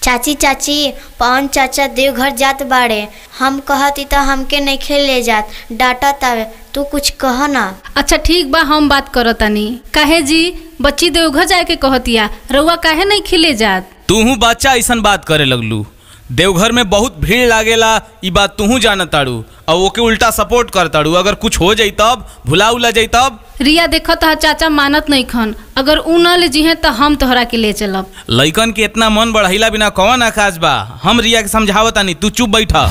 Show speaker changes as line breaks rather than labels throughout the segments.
चाची चाची पवन चाचा देवघर जात बाड़े हम कहती तो हमके नहीं ले जात डांटा तावे तू कुछ कह ना
अच्छा ठीक बा हम बात करो तनी काहे जी बच्ची देवघर जाए के कहतिया रउआ काहे नहीं खिले जात
तूहू बच्चा ऐसन बात करे लगलू देवघर में बहुत भीड़ लागेला ई बात तूहू जानत ताड़ू और ओके उल्टा सपोर्ट कर ताड़ू अगर कुछ हो जाई तब भुला उला जाई तब
रिया देखो तो चाचा मानत नहीं खन अगर उ न ले जिहे तो हम तोहरा के ले चलब
लइकन के इतना मन बढ़ाइला बिना कौन आकाश बा हम रिया के समझावतानी तू चुप बैठा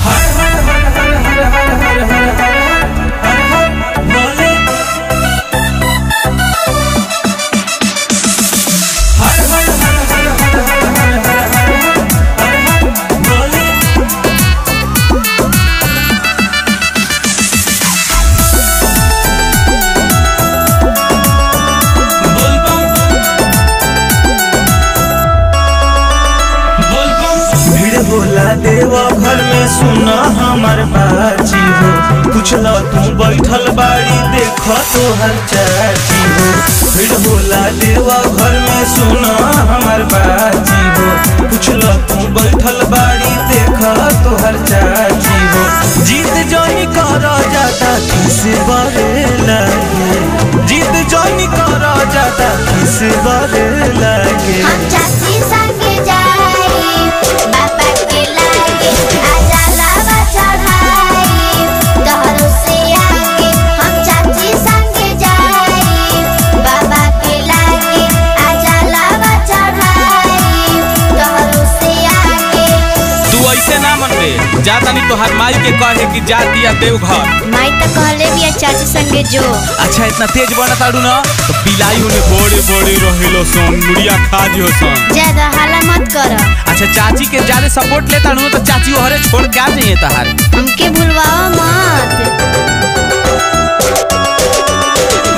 भीड़ होला देवा घर में सुना हमर बाची हो पूछला तू बैठल बाड़ी देख तो हर चाची हो भीड़ होला देवा घर में सुना हमर बाची हो पूछला तू बैठल बाड़ी देख तो हर चाची हो जीत जानी कर जाता किस बारे लगे जीत जानी कर जाता किस बारे लगे
हम चाची संगे जाई बाबा के लागे आजा लावा चढ़ाई दहरो से आगे हम चाची संगे जाई बाबा के लागे आजा लावा चढ़ाई दहरो से आगे
तू ऐसे ना मनबे जातानी तोहार माई के कहे कि जा दिया देवघर
माई तो कहले भी चाची संगे जो
अच्छा इतना तेज बना ताड़ू ना तो बिलाई उन्हें बड़े बड़े रहेलो सन मुड़िया खा जियो सन
ज्यादा हाला मत कर
अच्छा चाची के ज्यादा सपोर्ट लेता हूँ तो चाची ओहरे छोड़ के आ जाइए तहार
हमके भूलवाओ मत